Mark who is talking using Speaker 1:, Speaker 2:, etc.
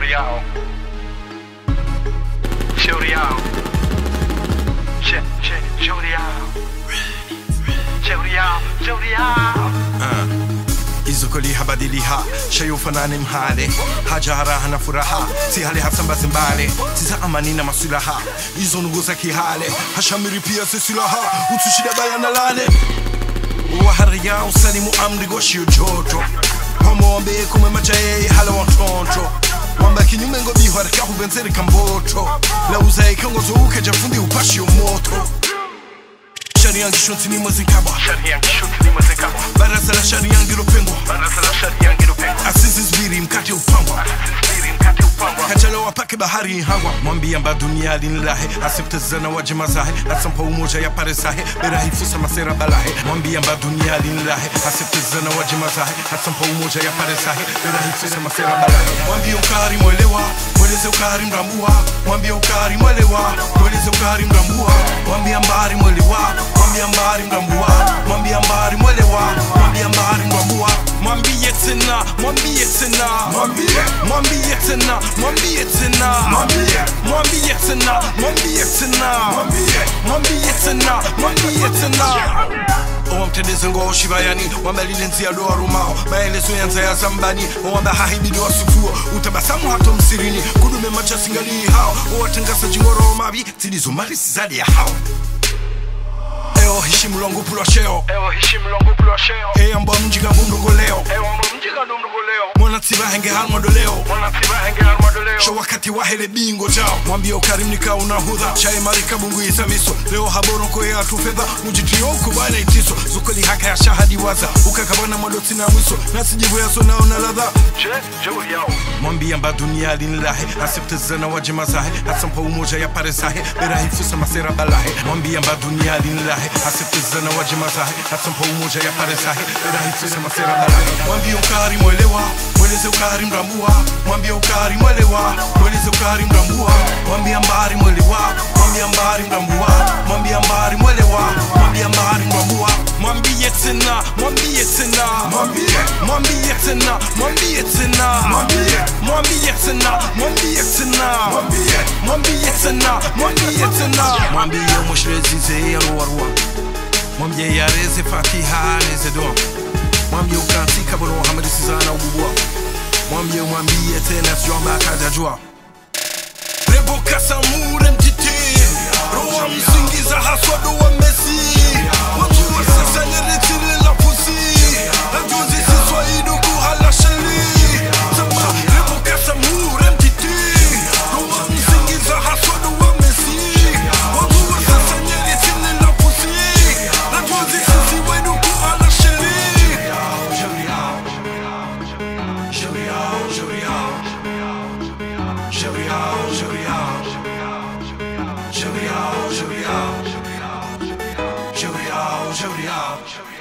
Speaker 1: shauri yao, shauri yao, Sha- sha- shauri yao, shauri yao, shauri yao.
Speaker 2: izokoli habadiliha shayufanani mhale haja haraha na furaha si hali hasambazi mbale siza amani na masulaha izo nungu za kihale hashamiri pia si silaha utushida baya na lale wahariya usalimu amri goshiyo joto pamombe kumwe machaye hala wantonto wamba kinyume ngo biharika hubenzeri kamboto lauza ikangozo uke jafundi upashiyo moto shari yangu shonti ni mwezinkabwa
Speaker 1: Sharia ngishuti limezekabwa,
Speaker 2: baraza la shari yangu ilopengwa
Speaker 1: baraza la sharia ngilopengwa,
Speaker 2: asizi zibiri mkate upangwa
Speaker 1: sisiri mkate upangwa,
Speaker 2: kachalo wapake bahari ihangwa mwambia mba dunia linilahe asiptezana waje mazahe asampa umoja ya paresahe berahifusa masera balahe mwambia mba dunia linilahe asiptezana waje mazahe asampa umoja ya paresahe berahifusa masera balahe mwambia ukari mwelewa mweleze ukari mrambua mwambia ukari mwelewa mweleze ukari mrambua mwambia mbari mwelewa mwambia mbari mrambua mwambia mbari mwelewa mwambia mbari mrambua mwambie tena mwambie tena mwambie mwambie tena mwambie tena mwambie mwambie tena mwambie tena mwambie mwambie tena mwambie tena owamtendeze ngo shibayani wambalilenzi doa rumao maelezo yanza ya zambani owamba hahibidi wasufuo utabasamu hato msirini kudume macha singali hao owatengasa jingoro mabi zilizomarisi zali ya hao eo hishimu longu pulwa sheo
Speaker 1: ewo heshimu longo kulwa sheo,
Speaker 2: eyamba mjiga bundugoleo
Speaker 1: ewo mumjika dumduguleo,
Speaker 2: mwanatsiba henge halmodoleo
Speaker 1: mwana tiba henge armadoleo,
Speaker 2: sho wakati wahele bingo jao mwambie ukarimnika unahudha chaimarika bungu isamiso leo haboronko ya tufedha mujitio kubana itiso zukoli haka ya shahadi waza ukakabana mwaloti na mwiso nasijivu yaso nao na ladha
Speaker 1: je, shauri yao,
Speaker 2: mwambia mba dunia linilahe asiptezana waje mazahe asampa umoja ya paresahe berahifusa masera balahe mwambia mba dunia linilahe asiptezana waje mazahe asampa umoja ya paresahe berahifusa masera balahe mwambia ukari mwelewa mweleze ukari mrambua mwambia ukari mwelewa mweleze ukari mrambua mwambia mbari mwelewa mwambia mbari mrambua mwambia mbari mwelewa mwambia mbari mrambua mwambie tena mwambie tena mwambie mwambie tena mwambie tena mwambie mwambie tena mwambie tena mwambie mwambie tena mwambie tena mwambie mushrezize yaruwarwa mwambie yareze fatiha neze doa mwambie ukatika bono hamadi sizana ububwa mwambie mwambie tena siomba akajajua rebo kasamure mtiti roa msingiza haswa doa mesi watu wa sasa neretile la pusi najuzi siswaidu kuhala sheli sema rebo kasamure mtiti roa msingiza haswa doa mesi watu wa sasa neretile la pusi najuzi siswaidu kuhala sheli Jovial, jovial, jovial, jovial, jovial, jovial, jovial, jovial.